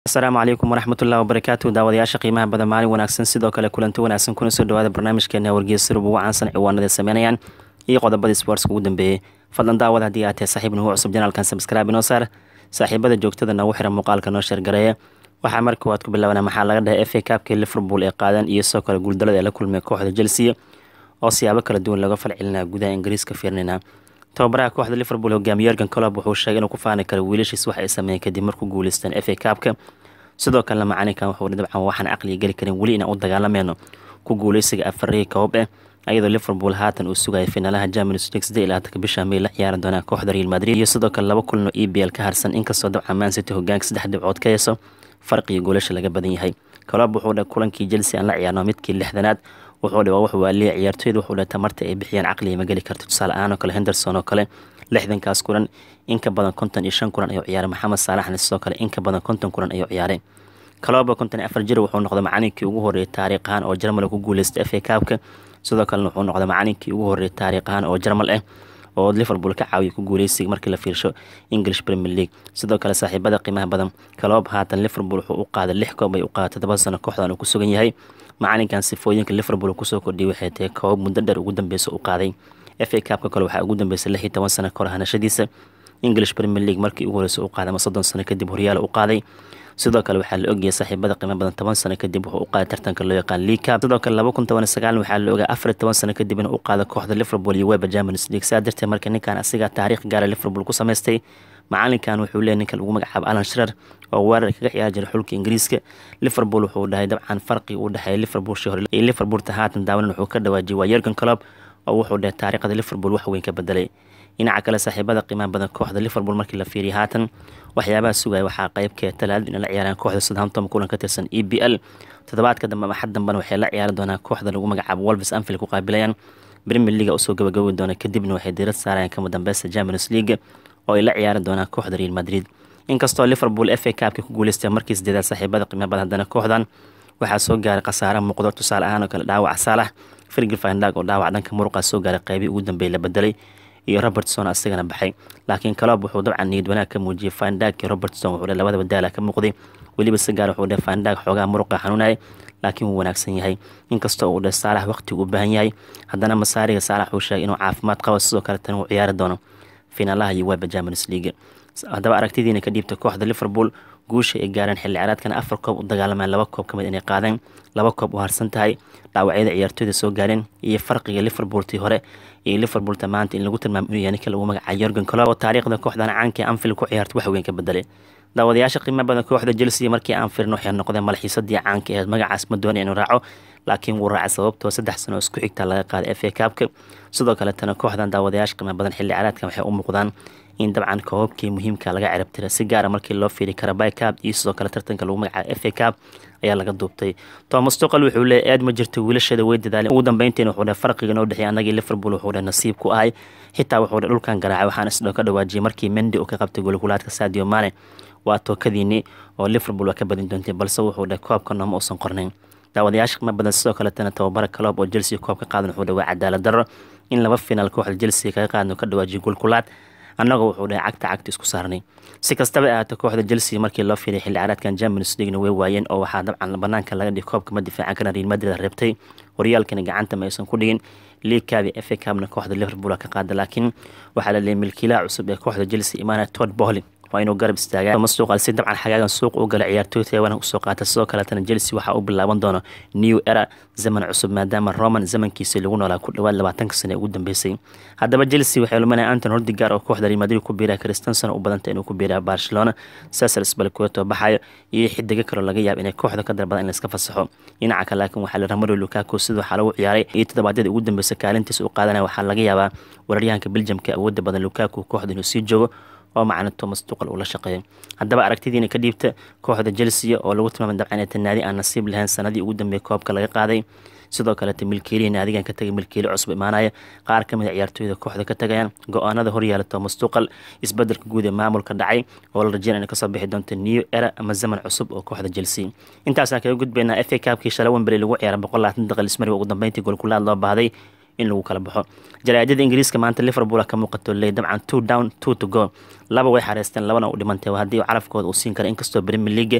asalaamu calaykum waraxmatullahi wabarakaatu daawadayaasha qiimaha badan maalin wanaagsan sidoo kale kulanti wanaagsan kuna soo dhawaada barnaamijkeena wargeysa rub ugu caansan ciwaanada sameynayaan iyo qodobadii sportska ugu dambeeyey fadlan daawad haddii aad tahay saaxiib nugu cusub janaalkan sabskraibe inoo saar saaxiibada joogtada noogu xiran muuqaalka noo sheergareeya waxaa marka waad ku bilaabanaa maxaa laga dhahay f a kaabkii liverpool ee qaadan iyo sidoo kale guuldalada ee la kulmay kooxda chelsea oo siyaabo kala duwan looga falcelinaa gudaha ingiriiska fiirnina tababaraha kooxda liverpool hogaamiye yorgan colob wuxuu sheegay inuu ku faani karo wiilashiis wax ay sameeyeen kadib markuu guuleysteen f a kaabka sidoo kalena macalinkan wuxuu dabcan waxaan caqliga geli karin weli inaan u dagaalameyno ku guuleysiga afarii koob eh ayadoo liverpool haatan uu sugaya finaalaha champions league sidee ilaa tanka bisha may la ciyaari doonaa kooxda real madrid iyo sidoo kale laba kulan oo e b l ka harsan inkastoo dabcan man city hogaanka saddex dhibcood ka heeso farqiga goolasha laga badan yahay colob wuxuu dhe kulankii chelsea aan la ciyaarno midkii lixdanaad wuxuu dhe waa wax waaliya ciyaartooyda wuxuu dhe tamarta ay bixiyaan caqliga ma geli karto tusaale ahaan oo kale henderson oo kale lixdankaas kulan in ka badan konton iyo shan kulan ayuu ciyaaray maxamed saalaxna sidoo kale in ka badan konton kulan ayuu ciyaaray caloba konton iyo afar jir wuxuu noqday macalinkii ugu horreeyay taariikh ahaan oo jarmal ku guuleystay f a kaabka sidoo kalena wuxuu noqday macalinkii ugu horreeyay taariikh ahaan oo jarmal ah oo liverpool ka caawiyay ku guuleysiga markii la fiirsho english premier league sidoo kale saaxiibada qiimaha badan calob haatan liverpool wuxuu u qaaday lix koob ay u qaaday toddoba sano kooxdan uu ku sugan yahay macalinkan sifooyinka liverpool kusoo kordhiyay waxay tahay koob muddo dheer ugu dambeysa u qaaday f a kaabka kale waxaa ugu dambeysay lix iyo toban sano kahor hanashadiisa english premier league markii ugu horeysa u qaaday ama soddon sano kadib horyaal u qaaday sidoo kale waxaa la ogayay saaxiibada qiimo badan toban sano kadib wuxuu u qaaday tartanka loo yaqaan league sidoo kale laba kun toban sagaal waxaa la ogaa afar toban sano kadib inuu u qaado kooxda liverpool iyo weba champions league saa darteed marka ninkan asigaa taariikh gaara liverpool ku samaystay macalinkan wuxuu leeyahy ninka lagu magacaabo alan shrer oo weerar kaga ciyaari jiray xulka ingiriiska liverpool wuxuu dhahay dabcan farqi u dhexeeya liverpool shii hore iyo liverpoolta haatan daawanan wuxuu ka dhawaajiyay waa yergan colob oo wuxuu dhahay taariikhda liverpool wax weyn ka bedelay dhinaca kale saaxiibada qiimaha badan kooxda liverpool markii la fiiriyay haatan waxyaabaha sugaya waxaa qeybkee talaadad inay la ciyaaraan kooxda southampton kulan ka tirsan e b l toddobaadka dambe ama xad dambena waxay la ciyaari doonaa kooxda lagu magacaabo wolves anfield ku qaabilayaan premier leaga usoo gabagabi doona kadibna waxay diirad saarayaan kama dambeysta champions league oo ay la ciyaari doonaan kooxda real madrid inkastoo liverpool f a kaabka ku guuleystay markii sideedaad saaxiibada qiimaha badan haddana kooxdan waxaa soo gaaray khasaare muuqdo tusaale ahaan oo kale dhaawac saalax firgil fandag oo dhaawac dhanka muruqa soo gaaray qeybii ugu dambeeyay la bedelay iyo robertson asagana baxay laakiin calob wuxuu dabcan niyad wanaag ka muujiyay fandag iyo robertson wuxuu labadaba daala ka muuqday weliba si gaar wuxuu dhe fandag xoogaa muruqa xanuunayay laakiin wuu wanaagsan yahay inkastoo uu dhe saalax waqtigu u baahan yahay haddana masaariga saalax uu sheegay inuu caafimaad qabo sidoo kale tan uu ciyaari doono finaalaha iyo weba champions league haddaba aragtidiina ka dhiibta kooxda liverpool guusha ay gaareen xilli ciyaareedkana afar koob u dagaalamaan laba koob kamid inay qaadeen laba koob u harsan tahay dhaawacyada ciyaartooyda soo gaareen iyo farqiga liverpooltii hore iyo liverpoolta maanta in lagu tilmaamo inuu yahay ninka lagu magacaay yorgan colob oo taariikhda kooxdan caanka anfield ku ciyaarta wax weyn ka bedelay daawadayaasha qiimo badan kooxda chelsea markii aan firin waxay noqdeen malxiisadii caanka aheed magacaas ma doonay inuu raaco laakiin wuu raacay sababtoo saddex sano oo isku xigta laga qaaday f a kaabka sidoo kaletana kooxdan daawadayaasha qiimo badan xilli ciyaareedkan waxay u muuqdaan in dabcan koobabkii muhiimka laga cirabtira si gaara markii loo fiiriy karabay cab iyo sidoo kale tartanka lagu magacaabo f a cab ayaa laga duubtay thomas tuqal wuxuu leeyay aad ma jirto wiilasheeda way dadaaleen ugu dambeyntiin wuxuu dhe farqiga noo dhexeeyay annagii liverpool wuxuu dhe nasiib ku ahay xitaa wuxuu dhe dhulkan garaacay waxaan isdhoo ka dhawaajiyay markii mendi uu ka qabtay golkulaadka sadio mane waa tookadiinii oo liverpool waa ka badin doontay balse wuxuu dhe koobka nooma uusan qornayn daawadayaasha qiimo badan sidoo kaletana tababara calob oo chelsea koob ka qaadan wuxuu dhe waa cadaalad darro in laba finaal kooxda chelsea kaga qaadan ka dhawaajiyay golkulaad annagoo wuxuu dhahay cagta cagta isku saarnay si kastaba ahaato kooxda chelsea markii loo fiiray xilli ciyaareedkan champions leaguena way waayeen oo waxaa dabcan banaanka laga dhigay koobka ma difaacan karan real madrid reebtay horyaalkana gacanta ma aysan ku dhigin league caabi f a cabna kooxda liverpool ka qaada laakiin waxaa la leeyay milkiilaha cusub ee kooxda chelsea imaana todd bohly waa inuu garab istaagaa masuuqal si dabcan xagaagan suuq u gala ciyaartooy taiwan usoo qaata sidoo kaletana chelsea waxaa u bilaaban doona new era zaman cusub maadaama roman zamankiisa lagu noolaa ku dhawaad labaatanka sane ugu dambeysay haddaba chelsea waxay lumanaya anton hordigaar oo kooxda real madrid ku biiraa kristanson u badanta inuu ku biiraa barcelona cesar sbalqueto baxayo iyo xidigo kaloo laga yaaba inay kooxda ka darbadan in layska fasaxo dhinaca kale laakiin waxaa la ramaro lukaku sida waxaa lagu ciyaaray iyo toddobaadyada ugu dambeysay kaalintiisa u qaadanaya waxaa laga yaabaa weeraryahanka beljamka awoodda badan lukaku kooxda inuu sii joogo oo macna thomas tuqal uu la shaqeeyo haddaba aragtidiina ka dhiibta kooxda chelsea oo lagu tilmaamay dabcan ee tanaadi aan nasiib lahayn sanadii ugu dambeeyay koobka laga qaaday sidoo kaleta milkiilihi naadigan ka tagay milkiili cusub imaanaya qaar ka mid a ciyaartooyda kooxda ka tagayaan go-aanada horyaala thomas tuqal isbedelka guud ee maamulka dhacay oo la rajeynaya inay kasoo bixi doonto new era ama zaman cusub oo kooxda chelsea intaasaan kaga gudbaynaa f a kaabkii shalay wembley lagu ciyaaray boqol labaatan daqiiq ismariga ugu dambeyntii golkulaad loo baahday in lagu kala baxo jaraa'idada ingiriiska maanta liverpool ka muuqato leey dabcan two down two to go laba way xareysteen labana u dhimantay haddii calafkooda uu siin kara inkastoo premier league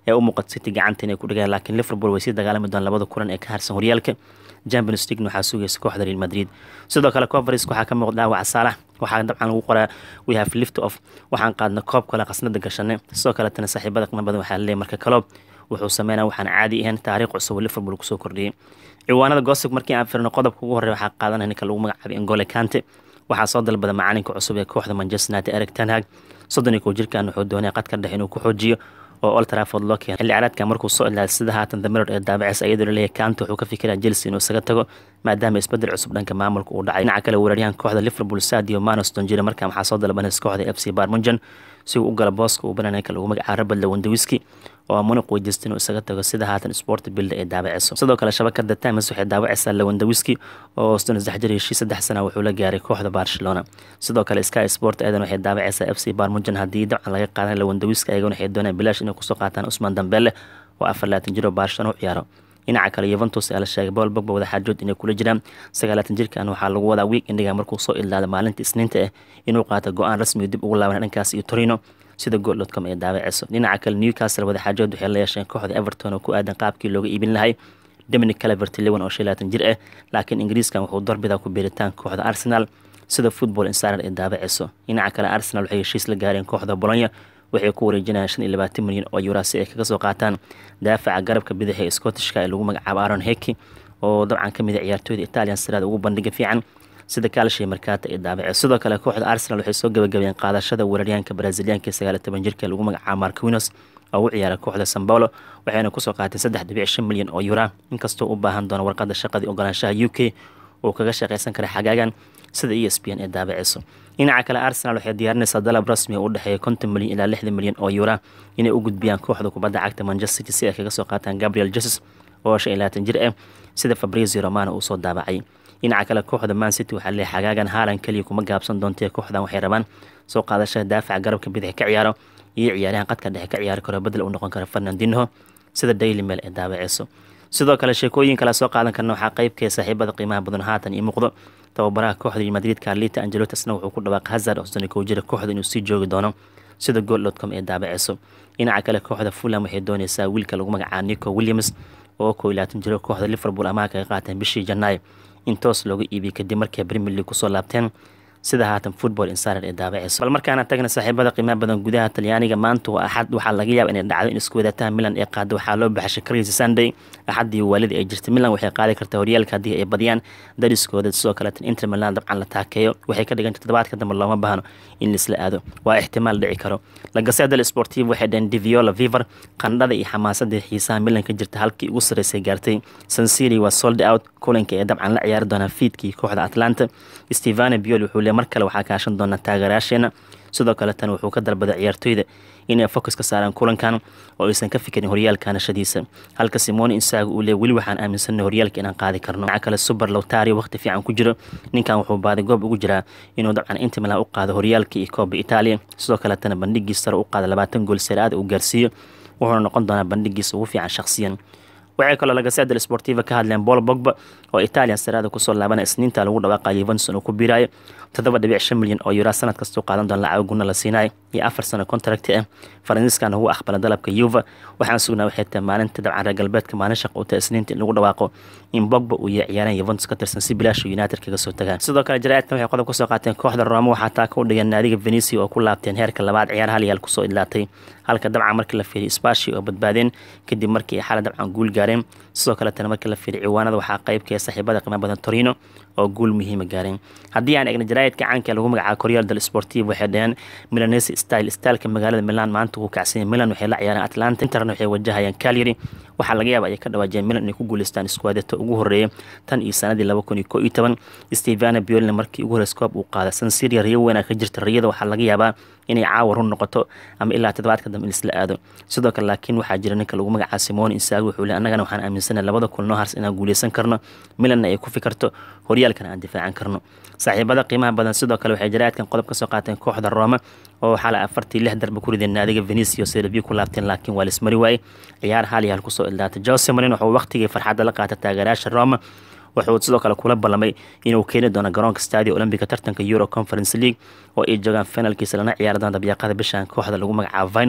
ee u muuqata city gacanta inay ku dhigaan laakiin liverpool way sii dagaalami doon labada kulan ee ka harsan horyaalka champions league waxaa sugaysa kooxda real madrid sidoo kale conference waxaa ka muuqda dhaawaca saalax waxaa dabcan lagu qoraa we have lift off waxaan qaadna koob kale qasnada gashanay sidoo kaletana saaxiibada qiimo badan waxaa laleeyahy marka kaloob wuxuu sameynaa waxaan caadi ahayn taariikh cusub oo liverpool kusoo kordhiyey ciwaanada gossip markii aan firno qodobka ugu horreya waxaa qaadanaya ninka lagu magacaabay engole kante waxaa soo dalbada macalinka cusub ee kooxda manchester united eric tanhag soddon iyo kow jirkan wuxuu doonaya qadka dhex inuu ku xoojiyo oo old trafford loo keenay xilli ciyaareedka markuu soo ilaalay sida haatan the mirror ee daabacis iyadoo laleeyahay kante wuxuu ka fikiraya chelsea inuu isaga tago maadaama isbedel cusub dhanka maamulka uu dhacay dhinaca kale weeraryahan kooxda liverpool sadio manos donjira markaa waxaa soo dalbanaysa kooxda f c barmunjan si uu u gala booska uu bananay ka lagu magacaabo rabad lawandawiski oo munuq weydiista inuu isaga tago sida haatan sport bilda ee daabaciso sidoo kale shabakada times waxay daawacaysaa lawandawiski oo sodon saddex jir heshii saddex sana wuxuu la gaaray kooxda barcelona sidoo kale sky sport eedan waxay daawacaysaa f c barmunjan haddii dabcan laga qaadan lawandawiski ayagana waxay doonayaan bilaash inay kusoo qaataan usman dambele oo afar laatan jir oo barcelona u ciyaaro dhinaca kale yuventus ayaa la sheegay bool bogba wadaxaajood inay kula jiraan sagaalaatan jirkan waxaa lagu wadaa wiig indhiga markuu soo ildaada maalinta isniinta ah inuu qaato go-aan rasmi dib ugu laaban dhankaas iyo torino sida gool.com ee daawaceyso dhinaca kale newcastle wadaxaajood waxay la yeesheen kooxda everton oo ku aadan qaabkii looga iibin lahay dominic calvert lewan oo shan laatan jir ah laakiin ingiriiskan wuxuu darbidaa ku beeritaan kooxda arsenal sida football insider ee daawaceyso dhinaca kale arsenal waxay heshiis la gaareen kooxda bolonya waxay ku wareejinayaan shan iyo labaatan milyan oo yuraa si ay kaga soo qaataan daafaca garabka bidix ee scottishka ee lagu magacaabo aron heki oo dabcan ka mid a ciyaartooyda italian siraada ugu bandhiga fiican sida kaalshay markaata ee daabace sidoo kale kooxda arsenal waxay soo gabagabeen qaadashada weeraryahanka braziliyaanka sagaaliyo toban jirka ee lagu magacaabo marquinos oo u ciyaara kooxda sambolo waxayna kusoo qaatay saddex dhibic shan milyan oo yuraa inkastoo u baahan doono warqada shaqadii ogolaanshaha u k uu kaga shaqeysan kara xagaagan sida e s p n ee daabaceyso dhinaca kale arsenal waxay diyaarinaysaa dalab rasmi oo u dhexeeya konton milyan ilaa lixdan milyan oo yuura inay u gudbiyaan kooxda kubadda cagta manchester city si ay kaga soo qaataan gabriel jesus oo shan iyo labaatan jir ah sida fabrizio romano uu soo daabacay dhinaca kale kooxda man city waxaa leeyahay xagaagan haalan keliya kuma gaabsan doontee kooxdan waxay rabaan soo qaadashada daafaca garabka bidix ka ciyaaro iyo ciyaaryahan qadka dhexe ka ciyaari karo bedel uu noqon karo fernandinho sida daily mail ee daabaceyso sidoo kale sheekooyin kale soo qaadan karna waxaa qeybkee saaxiibada qiimaha badan haatan ii muuqdo tababaraha kooxda real madrid carlita angelotti isna wuxuu ku dhawaaqay hazard oo soddon kow jira kooxda inuu sii joogi doono sida gool.com ee daabaceyso dhinaca kale kooxda fulham waxay dooneysaa wiilka lagu magacaabo nico williams oo kow iyo labaatan jiro kooxda liverpool amaha kaga qaateen bishii janaayo in toos looga iibiyey kadib markay premier league kusoo laabteen sida haatan football insider ee daabaceyso bal markaana tagna saaxiibada qiimaha badan gudaha talyaaniga maanta waa axad waxaa laga yaaba inay dhacdo in isku wadataha milan ee qaada waxaa loo baxashay crazy sunday axaddii waalida ay jirtay milan waxay qaadi kartaa horyaalka haddii ay badiyaan dariskooda sidoo kaleetan inter milan dabcan la taakeeyo waxay ka dhiganta toddobaadka dambe looma baahno in laisla aado waa ixtimaal dhici karo lagaseda sportiv waxay dhaheen diviola viver qandhada iyo xamaasadii xiisaha milan ka jirta halkii ugu sarreysay gaartay sansiri waa sold out kulanka ee dabcan la ciyaari doonaa fiidkii kooxda atlanta stevane biol wuxuu le mar kale waxaa kaashan doonaa taageerayaasheena sidoo kale tan wuxuu ka dalbaday ciyaartooyda inay fokus ka saaraan kulankan oo aysan ka fikirin horyaalka nashadiisa halka simone insaago uu le weli waxaan aaminsanay horyaalka inaan qaadi karno dhinaca kale super lowtario waqti fiican ku jiro ninkan wuxuu baaday goob ugu jiraa inuu dabcan inter milan u qaado horyaalka iyo kooba italia sidoo kaletana bandhigiis sare u qaada labaatan gool seraada uu gaarsiiyo wuxuuna noqon doonaa bandhigiisa ugu fiican shakhsiyan waxay kaloo lagaseda sportiva ka hadleen bol bogba oo italian saraada kusoo laabana isniinta lagu dhawaaqayo yuventus inuu ku biiraayo toddoba dhibic shan milyan oo yuraa sanad kastuu qaadan doona lacag guna la siinayo iyo afar sano contract ah faransiiskan ugu aqbala dalabka yuva waxaan sugnaa waxay tahay maalinta dabcan reer galbeedka maalin shaq uu tahay isniinta in lagu dhawaaqo in bogba uu yahay ciyaaraan yuventus ka tirsan si bilaash united kaga soo tagaan sidoo kale jaraa'idkan waxay qodob kasoo qaateen kooxda roma waxaa taa ka u dhigeen naadiga venecia oo ku laabteen heerka labaad ciyaar hal yaal kusoo idlaatay halka dabcan markii la fiiriy spashi oo badbaadeen kadib markii ay xala dabcan guul gaareen sidoo kaletana markii la fiiriy ciwaanada waxaa qeybkee saaxiibada qiimo badan torino oo guul muhiima gaareen haddii aan egna jaraa'idka caanka lagu magacaabo koryaal del sportiv waxay dhaheen milanese style styleka magaalada milan maanta wuu kacsanyay milan waxay la ciyaareen atlanta interna waxay wajahayaan calyary waxaa laga yaaba ay ka dhawaajiyeen milan inay ku guuleystaan iskuwaadata ugu horeeya tan iyo sanadii laba kun iyo koo iyo toban stevana biolina markii ugu horeysa koob uu qaada sansiria riyo weynaa ka jirta riyada waxaa laga yaabaa inay caawa run noqoto ama ilaa toddobaadka dambe in isla aado sidoo kale laakiin waxaa jira ninka lagu magacaabo simone insaago wuxuu le annagana waxaan aaminsanay labada kulnoo hars inaan guuleysan karno milanna ay ku fikirto horyaalkana aan difaacan karno saaxiibada qiimaha badan sidoo kale waxay jaraa'idkan qodob ka soo qaateen kooxda roma oo xala afartii lix darba ku rideen naadiga venecia serbiya ku laabteen laakiin waa lismari waaye ciyaar hal iyo hal kusoo ildaatay jose marin wuxuu waqtigii farxadda la qaatay taageerayaasha roma wuxuu sidoo kale kula ballamay inuu keeni doono garoonka stadio olombica tartanka euro conference league oo ay joogaan finalkiisa lana ciyaari doona dabyaqada bishan kooxda lagu magacaabo vinod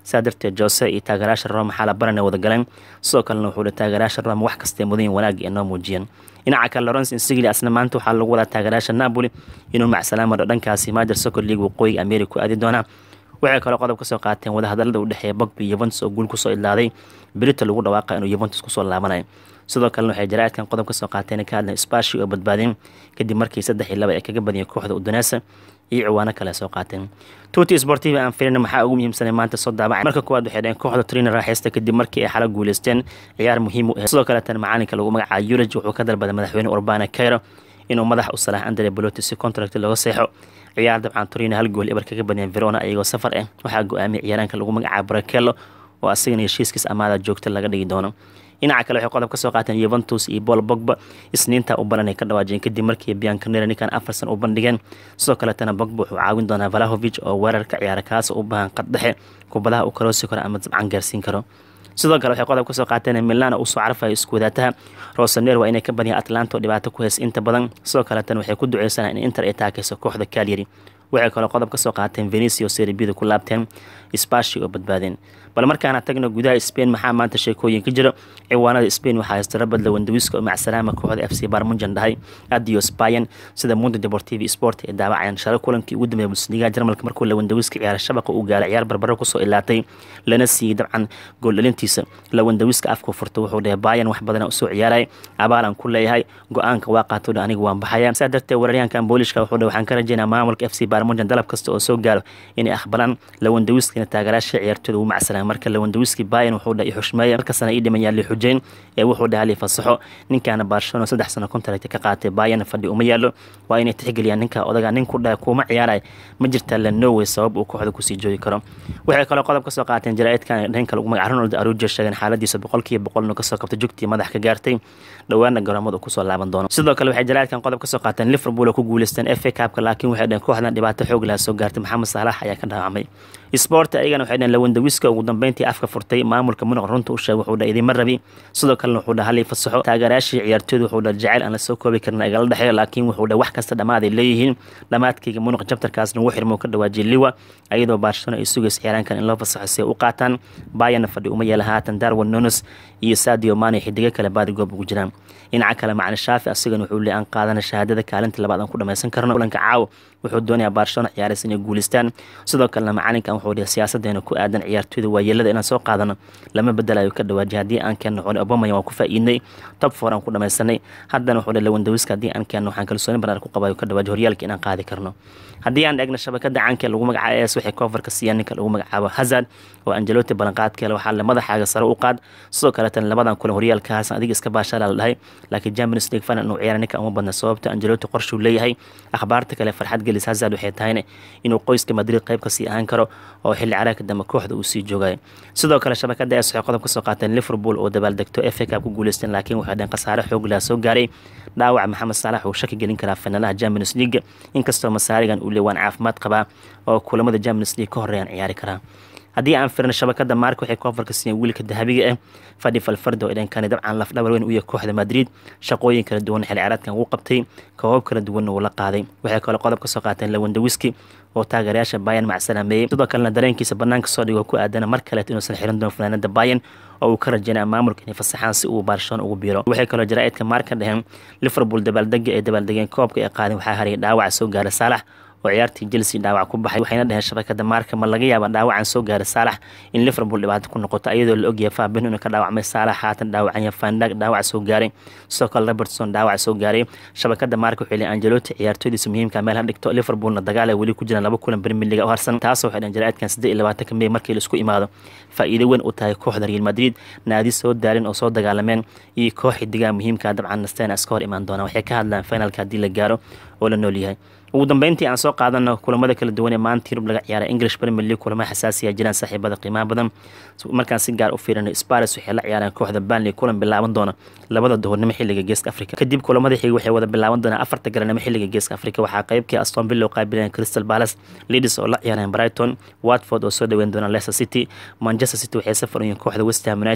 saa darteed jose iyo taageerayaasha rome maxaa la barana wada galeen sidoo kalena wuxuu hi taageerayaasha rome wax kastee mudan wanaagga inoo muujiyeen dhinaca kale lawrence insigli asna maanta waxaa lagu wadaa taageerayaasha napoli inuu macsalaamado dhankaasi major soccer league waqooyiga america ku aadi doonaa waxay kaloo qodob ka soo qaateen wadahadalada u dhexeeya bogba iyo yuventus oo guul kusoo idlaaday berita lagu dhawaaqa inuu yuventus kusoo laabanayo sidoo kalena waxay jaraa'idkan qodob ka soo qaateen ka hadleen spashi oo badbaadeen kadib markii saddex iyo laba ay kaga badiyeen kooxda udonesa iyo ciwaano kale soo qaateen tuti sportiva aan firin maxaa ugu muhiimsanay maanta soo daabacay marka koowaad waxay dhaheen kooxda trina raaxaysta kadib markii ay xala guuleysteen ciyaar muhiim u ah sidoo kaleetana macalinka lagu magacaabo yuraj wuxuu ka dalbaday madaxweyne urbana cairo inuu madax u salax andre boloti si contract looga seexo ciyaar dabcan torino hal gool ebar kaga badiyeen verona iyagoo safar ah waxaa go-aamiyay ciyaaraanka lagu magacaabo brakello oo asagana heshiiskiis amaada joogta laga dhigi doono dhinaca kale waxay qodob ka soo qaateen yuventus iyo bol bogba isniinta u baran ay ka dhawaajiyeen kadib markii biancanera ninkan afarsan u bandhigeen sidoo kaletana bogba wuxuu caawin doonaa valahovic oo weerarka ciyaara kaas u baahan qad dhexe kubadaha uu karoosi karo ama dabcan gaarsiin karo sidoo kale waxay qodob ka soo qaateen milana uu soo carfayo isku wadaataha rosaner waa inay ka badiyaan atlanta oo dhibaato ku heys inta badan sidoo kaletana waxay ku duceysanaa in inter ay taakayso kooxda kalyari waxay kaloo qodob ka soo qaateen venicio serbida ku laabteen spashi oo badbaadeen bal markaana tagno gudaha spain maxaa maanta sheekooyin ka jira ciwaanada spain waxaa haysta rabad lawandawiska oo macsalaama kooxda f c barmunjan dhahay adios bayan sida mundo deportivi sport ee daawacayaan shalo kulankii ugu dambeeya bundesliga jarmalka markuu lawandawiska ciyaara shabaqa uu gaalay ciyaar barbaro kusoo ilaatay lana siiyey dabcan gooldhalintiisa lawandawiska afku furta wuxuu dhahay bayan wax badana usoo ciyaaray abaalan ku leeyahay go-aanka waa qaato aniga waan baxaya saa darteed weeraryahankan boolishka wuxuu dhahay waxaan ka rajeynaa maamulka f c barmunjan dalab kasta oo soo gaaro inay aqbalaan lawandawiskana taageeraasha ciyaartooda uu macsalaan marka lawandawiski bayan wuxuu dhahay xushmeeya markasana ii dhimayaan li xujeyn ee wuxuu dhahay li fasaxo ninkaana barcelona saddex sano contract ka qaatay bayan fadhi uma yaalo waa inay tixgeliyaan ninka odaga nin ku dhahay kuuma ciyaaray ma jirtaa la norway sabab uu kooxda kusii joogi karo waxay kaloo qodob ka soo qaateen jaraa'idkan dhanka lagu magaca ronald arujo sheegeen xaaladiisa boqolkiiba boqol inuu kasoo kabtay jugtii madax ka gaartay dhowaana garoomada kusoo laaban doono sidoo kale waxay jaraa'idkan qodob ka soo qaateen liverpool oo ku guuleysteen f a cupka laakiin waxay dhaheen kooxdan dhibaato xoog laha soo gaartay maxamed saalax ayaa ka dhaawacmay sport ayagana waxay dhaheen lawandawiska ugu dambeyntii afka furtay maamulka munuq runta u sheegay wuxuu dhahay idinma rabi sidoo kalena wuxuu dhaha halii fasaxo taageerayaashii ciyaartooyda wuxuu dhaha jacayl aan la soo koobi karin igala dhexeeyo laakiin wuxuu dhaha wax kasta dhammaad ay leeyihiin dhammaadkayga munuq jabtarkaasna ugu xirmo ka dhawaajiyay liwa iyadoo barcelona ay sugaysa ciyaaraankan in loo fasaxo si ay u qaataan bayana fadhi uma yeela haatan darwin nonos iyo sadio mane xidigo kale baadi goob ugu jiraan dhinaca kale macalin shaafi asigana wuxuu leey aan qaadana shahaadada kaalinta labaad aan ku dhamaysan karno kulanka caawa wuxuu doonayaa barcelona ciyaaraysa inay guuleystaan sidoo kalena macalinkan wuxuu dhihi siyaasadeena ku aadan ciyaartooyda waayeelada inaan soo qaadano lama bedelayo ka dhawaajiy haddii aan keenno xuli obamaya waan ku faa'iidnay top four aan ku dhamaysanay haddana wuxuu dhihi lawandawiska haddii aan keenno waxaan kalsooni banaar ku qabayo ka dhawaajiy horyaalka inaan qaadi karno haddii aan eegna shabakada caanka lagu magacaabo es waxay kofarka siiyaan ninka lagu magacaabo hazard oo angeloti ballanqaadkeele waxaa le madaxaaga sare u qaad sidoo kaleetana labadan kulan horyaalkaas adiga iska baashaala la dhahay laakiin champions league final inuu ciyaara ninka uma badna sababta angeloti qorshuu leeyahay akhbaarta kale farxad gelis hazard waxay tahayna inuu qoyska madrid qayb kasii ahaan karo oo xilli caraagka dambe kooxda uu sii joogayo sidoo kale shabakada es waxay qodob ka soo qaateen liverpool oo dabaaldegto f a cup ku guuleysteen laakiin waxay dheen khasaare xoog laha soo gaaray dhaawac maxamed saalax uu shaki gelin karaa finaalaha champions league inkastoo masaarigan uu leewaan caafimaad qabaa oo kulamada champions league ka horeeyaan ciyaari karaa haddii aan firno shabakada maark waxay koofarka siiyeen wiilka dahabiga ah fadhi falfardo ee dhankani dabcan lafdhabar weyn u yahay kooxda madrid shaqooyin kala duwan xil ciyaareedkan uu qabtay koobab kala duwanna uu la qaaday waxay kaloo qodob ka soo qaateen lawandawiski oo taageerayaasha bayan macsalaameeyey sidoo kalena dareenkiisa banaanka soo dhigo ku aadana mar kaleet inuusan xiran doono fanaanada bayan oo uu ka rajeynaya maamulka inay fasaxaan si uu barcelona ugu biiro waxay kaloo jaraa'idka maarka dhaheen liverpool dabaaldega ay dabaaldegeen koobka ay qaadeen waxaa hariyay dhaawaca soo gaara saalax oo ciyaartii chelsea dhaawac ku baxay waxayna dhaheen shabakada maarka ma laga yaaba dhaawacan soo gaaray saalax in liverpool dhibaato ku noqoto iyadoo la ogyahay faabin inuu ka dhaawacmay saalax haatan dhaawacanya fandag dhaawac soo gaaray sidoo kale robertson dhaawac soo gaaray shabakada maarka waxay leeyihin angeloti ciyaartooydiisa muhiimka meel ha dhigto liverpoolna dagaal ay weli ku jiraan laba kulan premier league u harsan taasoo waxay dhaheen jaraa'idkan siddeed iyo labaatanka may markii laisku imaado faa'iido weyn u tahay kooxda real madrid naadi soo daalin oo soo dagaalameen iyo koox xidigaha muhiimka dabcan nastena iska hor imaan doonaan waxay ka hadlaan finalka haddii la gaaro oo la nool yahay ugu dambeyntii aan soo qaadano kulamada kala duwan ee maanta yurub laga ciyaara english premier league kulamo xasaasiya jiraan saaxiibada qiimaha badan markaan si gaar u fiirino spares waxay la ciyaareen kooxda banley kulan bilaaban doona labada duhurnimo xilliga geeska africa kadib kulamada xiga waxay wada bilaaban doonaan afarta garanimo xilliga geeska africa waxaa qaybkii aston villa oo qaabilayeen crystal palace leaders oo la ciyaareen brighton watford oo soo dhaweyn doona leicester city manchester city waxay safar u yihiin kooxda west ham united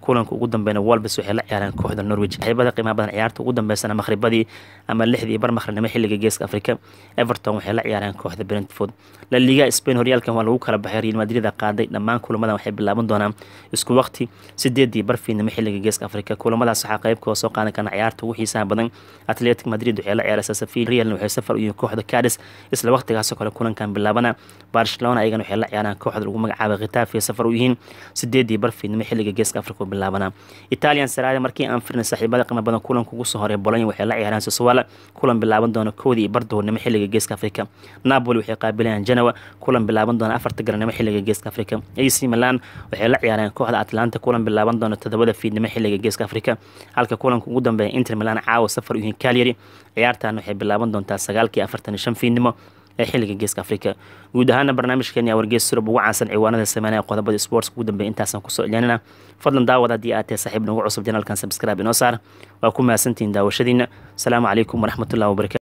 kulanka ugu dambeeyna wolbes waxay la ciyaareen kooxda norwich saaxiibada qiimaha badan ciyaarta ugu dambeysana maqhribadii ama lixdii bar maqribnimo xilliga geeska afrika everton waxay la ciyaareen kooxda brentford la liga spain horyaalkan waa lagu kala baxay real madrid qaaday dhammaan kulamadan waxay bilaaban doonaan isku waqti sideedii bar fiidnimo xilliga geeska afrika kulamadaas waxaa qaybkooda soo qaadan kana ciyaarta ugu xiisaha badan atletic madrid waxay la ciyaaraysaa safil realna waxay safar u yihiin kooxda cadis isla waqtigaasoo kale kulankan bilaabana barcelona ayagana waxay la ciyaaraan kooxda lagu magacaabay khitaaf ay safar u yihiin sideedii bar fiidnimo xilliga geeska afrika bilaabana italian sarada markii aan firnay saaxiibada qiimo badan kulanka ugu soo horay bolonya waxay la ciyaaraan sosowala kulan bilaaban doona koodii bar duhurnimo xilliga geeska afrika napoli waxay qaabilayaan genoa kulan bilaaban doona afarta garanimo xilliga geeska afrika ac milan waxay la ciyaareen kooxda atlanta kulan bilaaban doona todobada fiidnimo xilliga geeska afrika halka kulanka ugu dambeeya inter milan caawa safar u yihiin calyary ciyaartan waxay bilaaban doontaa sagaalkii afartan iyo shan fiidnimo ee xilliga geeska afrika guud ahaana barnaamijkeeni wargees surub ugu caansan ciwaanada sameynaya qodobada sports ugu dambeeya intaasaan kusoo celyanina fadlan daawad haddii aad tahay saaxiib nagu cusub janalkan subscribe inoo saar waa ku mahadsantihiin daawashadiina asalaamu calaykum waraxmatullahi wabarakatu